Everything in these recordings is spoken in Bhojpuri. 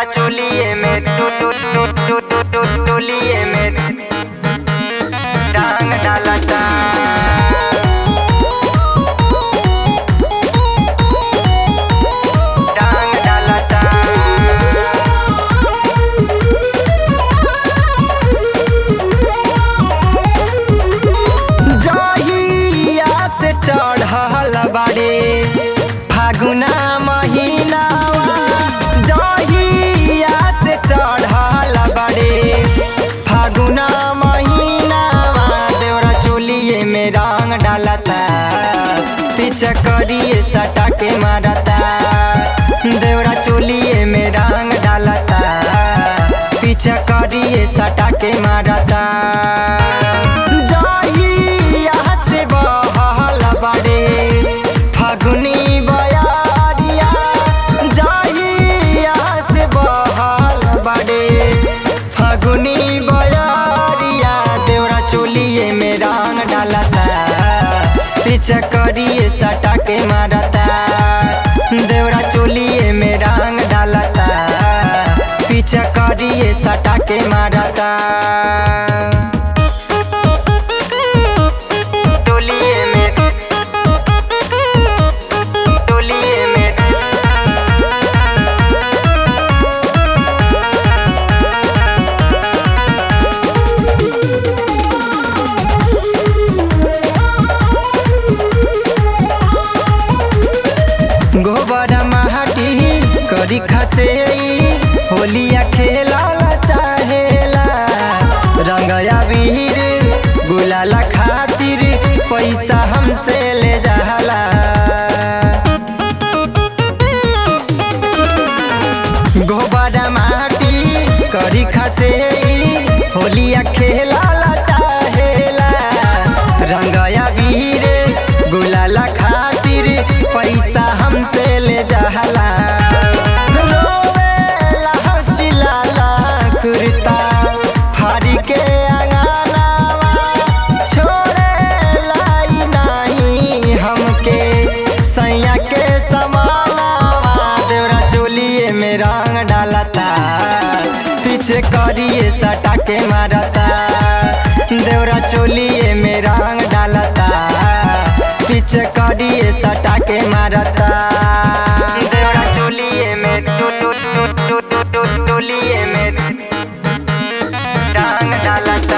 चोलिए में टू टू टू टू टू टू टोलिए में डांग डालता डांग डालता जहिया से चढ़ल बाड़े फागुना महीनावा जहिया से चढ़ल बाड़े फागुना महीनावा देवरा चोलिए में रंग डालता पीछे करिए सटा के मारता देवरा चोलिए में रंग डालता पीछे करिए सटा के मारता जहिया से बहल बाड़े फागुनी बयारिया जहिया से बहल बाड़े फागुनी बयारिया देवरा चोलिए में रंग डालता पीछे करिए सटा के मारता देवरा चोलिए में रंग डालता पीछे करिए सटा के मारता टोलिए में टोलिए में गोबर माटी करी खसे होलिया खेला चाहेला रंगया वीर गुलाला खातिर पैसा हमसे ले जाला गोबर माटी करी खसे होलिया खेला चाहेला रंगया वीर गुलाला खातिर पैसा हमसे ले जाला रोवेला चिल्लाला कुर्ता फाड़ी के अंगनावा छोड़ेला ई नाही हमके सैया के समानावा देवरा चोलिए में रंग डालता पीछे करिए सटा के मारता देवरा चोलिए में रंग डालता पीछे करिए सटा के मारता देवरा चोलिए में टू टू टू टू टू टू टोलिए में रंग डालता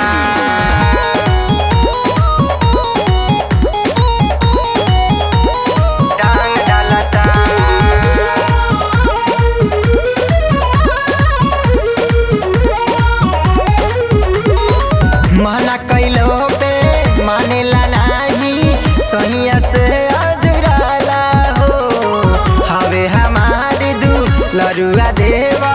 रंग डालता माना कैलो पे मानेला नाही सहिया से अजुराला हो हवे हमार दू लरुआ देवा